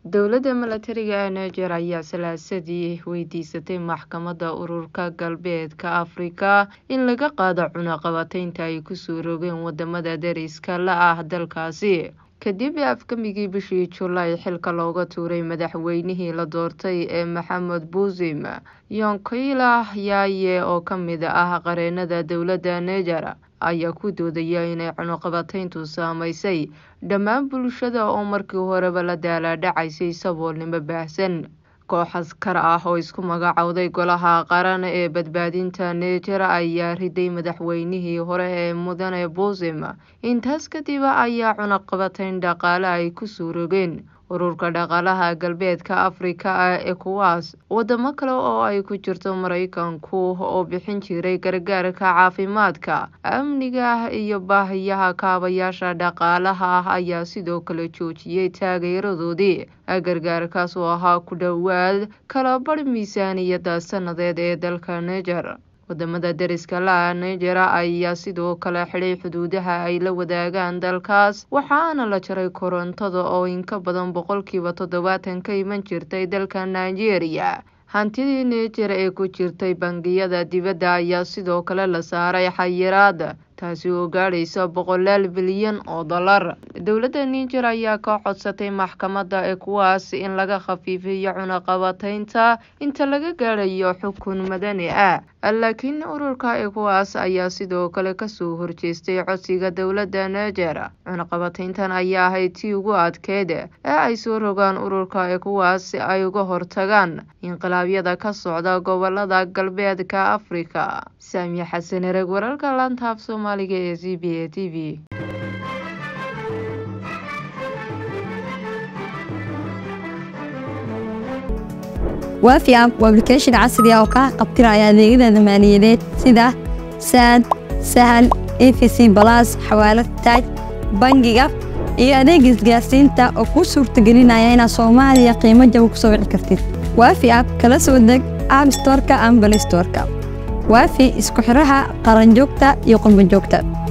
dowladda milatariga ee niger ayaa salaasadii weydiisatay maxkamadda ururka galbeedka afrika in laga qaado cunaqabataynta ay kusoo rogeen wadamada dariska la ah dalkaasi kadib afkamigii bishii julaay xilka looga tuuray madaxweynihii la doortay ee maxamed buuzim yonkila yaaye oo ka mid ah qareenada dowladda niger ayaa ku doodaya inay cunuqabatayntu saameysay dhammaan bulshada oo markii horeba la daalaadhacaysay saboolnimo baahsan koox askar ah oo isku magacowday golaha qaran ee badbaadinta niger ayaa riday madaxweynihii hore ee mudane buuzim intaas kadib ayaa cunaqabatayn dhaqaale ay kusoo rogeen ururka dhaqaalaha galbeedka afrika ee kuwaas wadamo kale oo ay ku jirto maraykanku oo bixin jiray gargaarka caafimaadka amniga iyo baahiyaha kaabayaasha dhaqaalaha ah ayaa sidoo kale joojiyey taageeradoodii gargaarkaas oo ahaa ku dhowaad kala bar miisaaniyadda sanadeed ee dalka niger wadamada dariska la-a niger ayaa sidoo kale xidhay xuduudaha ay la wadaagaan dalkaas waxaana la jaray korontada oo inka badan boqolkiiba toddobaatan ka iman jirtay dalka nigeria hantidii niger ee ku jirtay bangiyada dibadda ayaa sidoo kale la saaray xayiraad taasi oo gaadhaysa boqolaal bilyan oo dollar dowladda niger ayaa ka codsatay maxkamadda ee kuwaas in laga khafiifiyo cunaqabataynta inta laga gaadhayo xukun madani ah laakiin ururka ekuwaas ayaa sidoo kale kasoo horjeestay codsiga dowladda niger cunaqabatayntan ayaa ahayd tii ugu adkeyd ee ay soo rogaan ururka ekuwaas si ay uga hortagaan inqilaabyada ka socda gobolada galbeedka afrika saamiye xasan ereg wararka laantaaf soomaaliga ee z b a t v waafi app waa application casri ah oo kaa qabtiraya adeegyada maaliyadeed sida saad sahal efc balas xawaalad taaj bangiga iyo adeega isgaarsiinta oo kuu suurtagelinaya inaad soomaaliya qiimo jaba ku soo wici kartid waafi app kala soo deg app storka ama balay storka waafi isku xidhaha qaranjoogta iyo qurbanjoogta